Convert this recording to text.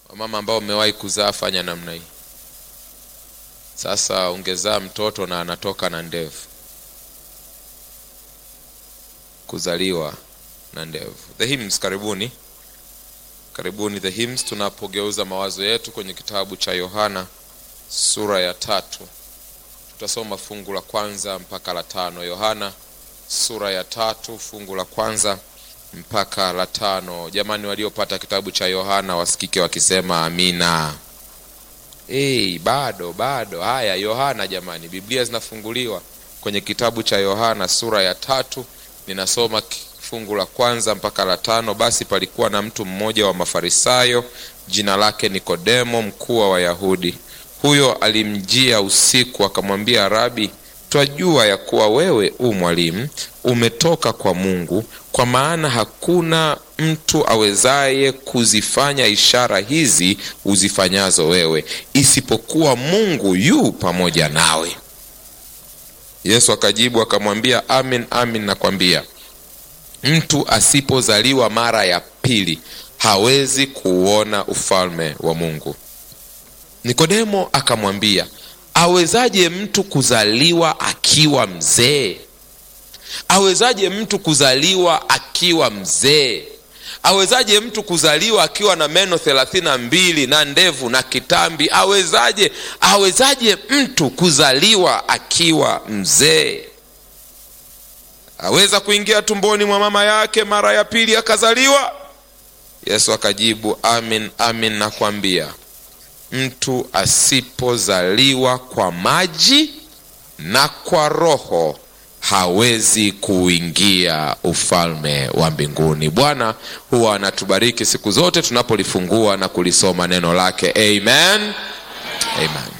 Wamama ambao umewahi kuzaa, fanya namna hii sasa. Ungezaa mtoto na anatoka na ndevu, kuzaliwa na ndevu. The Hymns, karibuni karibuni. The Hymns, tunapogeuza mawazo yetu kwenye kitabu cha Yohana sura ya tatu, tutasoma fungu la kwanza mpaka la tano. Yohana sura ya tatu fungu la kwanza mpaka la tano. Jamani, waliopata kitabu cha Yohana wasikike wakisema amina. Hey, bado bado. Haya, Yohana jamani, Biblia zinafunguliwa kwenye kitabu cha Yohana sura ya tatu. Ninasoma fungu la kwanza mpaka la tano. Basi palikuwa na mtu mmoja wa Mafarisayo, jina lake Nikodemo, mkuu wa Wayahudi. Huyo alimjia usiku, akamwambia, Rabi, twajua ya kuwa wewe u mwalimu umetoka kwa Mungu, kwa maana hakuna mtu awezaye kuzifanya ishara hizi uzifanyazo wewe, isipokuwa Mungu yu pamoja nawe. Yesu akajibu akamwambia, amin amin nakwambia, mtu asipozaliwa mara ya pili hawezi kuuona ufalme wa Mungu. Nikodemo akamwambia, awezaje mtu kuzaliwa akiwa mzee? Awezaje mtu kuzaliwa akiwa mzee? Awezaje mtu kuzaliwa akiwa na meno thelathini na mbili na ndevu na kitambi? Awezaje? Awezaje mtu kuzaliwa akiwa mzee? Aweza kuingia tumboni mwa mama yake mara ya pili akazaliwa? Yesu akajibu, amin amin nakwambia mtu asipozaliwa kwa maji na kwa Roho hawezi kuingia ufalme wa mbinguni. Bwana huwa anatubariki siku zote tunapolifungua na kulisoma neno lake. Amen, amen.